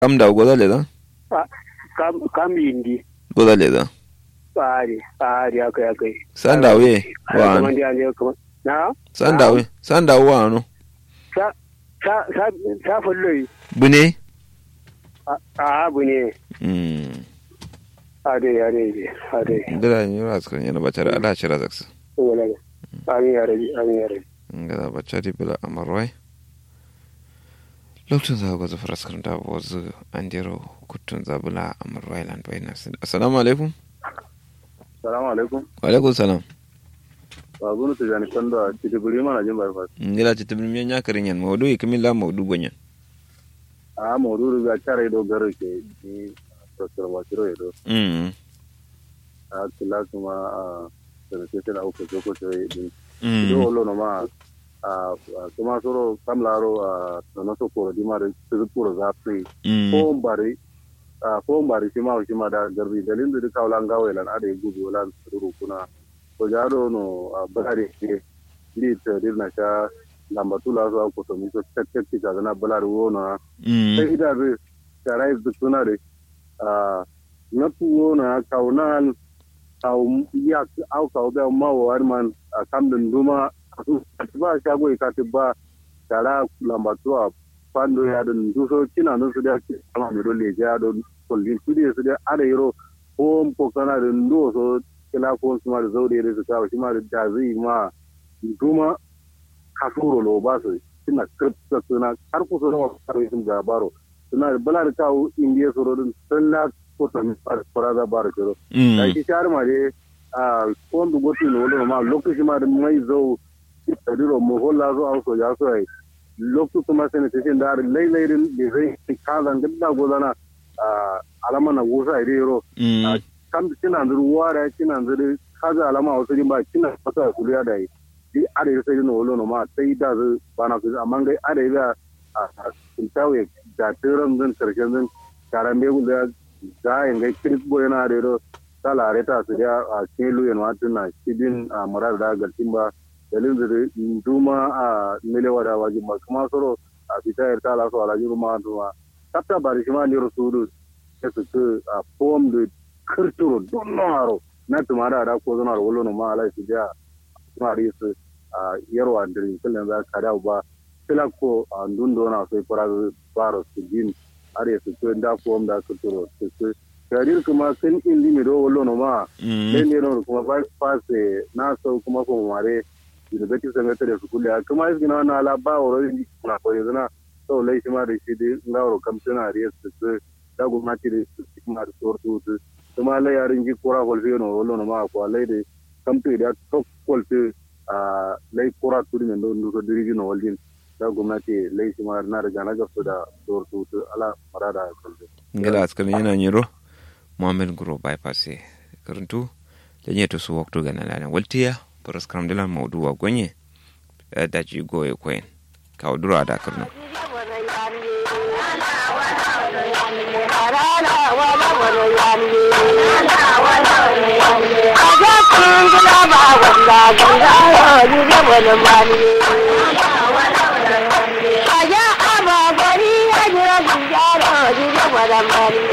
kam da goza le da kam kam yindi goza le da tsari tsari akai akai san da we wa kuma ndi ande kuma na san da we san da wa no sa sa sa sa falloyi bune a a abu ne mm ade ade ade ndira ni ras kan yana bacara ala shira zaksa wala amin ya rabi amin ya rabi ngada bacari bila amarwai lokacin za ga zafar askar da wazu an dero kutun zabula amarwai lan bayna assalamu alaikum salamu alaikum wa alaikum salam ba gunu ta jani kan da ci duburi mana jin bypass ngila ci tibin miyan yakarin yan mawdu ikimin la mawdu gonyan a modu ga chare do garo ke ni professor wasiro edo mm a kila kuma a sanate na uku joko to din mm do lo no ma a kuma soro kamlaro a no so ko di mare su ko za pri mm ko bari a ko bari shi ma shi ma da garbi dalin da ka wala ngawe lan ade gubi wala suru kuna ko jado no a bare ke ni ta dirna sha lamba tula so ko to mi so tek tek ti ga na balari wona mm sai ida zai tare da suna da na tuwo na kaunan kau ya au kau da ma wa man a kam din duma ba shago ka ta ba tara lamba tuwa pando ya din duso kina no su da kama mi dole ja do kullin su da su da ada yiro ko ko kana da ndo so kila ko su ma da zaure da su kawo shi ma da zai ma duma kasuro lo ba su suna kirkta suna har kusa da wasu sun gabaro suna da bala da kawo indiya sororin sun la kota mi fara da bar kiro da mm shi shar ma de a kon du goti no lo ma lokaci ma da mai zo da diro mo holla zo au so ya so ai lokacin kuma sai ne sai da lai lai din da zai kazan da gozana a alama na gosa ai ro mm kam kina ruwa da kina zuru kaza alama wasu ba kina fata kuliya da yi di ada yi sai no wolo ma sai da zu bana ku amma gai ada yi da a kuntawe da tiran zan karshen zan karan be da ga yin gai kiris boye na da ro sala reta su da a kelu yan watun na sidin a murar da galtin ba dalin da duma a milewa da wajin ba kuma soro a fitayar ta la so ala juru ma duma kapta bari shi ma ni rusulu su su a pom de kirturo don naro na tumara da ko zonar wolo no ma ala su da kuma su a yarwa dirin kullum za ka dawo ba kila ko a dundo na sai fara fara su jin are su ko da ko da su turo su su karir kuma sun indi mi do wolo no ma mm ne ne no kuma ba fase na so kuma ko mare university secretary su kulle kuma is gina na ala ba woro na ko yana so lai shi ma da shi di ngawro kam tana riya su su da gwamnati da su kuma da sortu su kuma lai yarin ji kura kolfe no wolo no ma ko lai da kamfe da tok kolfe a lai kura turi ne don duka dirigi na waljin da gwamnati lai shi ma na riga na gafsu da dor su su ala marada kalbe ngala askar yana nyiro muhammad guro bypass karantu da nyeto su waktu gana lana waltiya paras kram dilan mawdu wa gonye da ji goye koyen kawo dura da karno Aja ama gari ya jira jara jira wala mani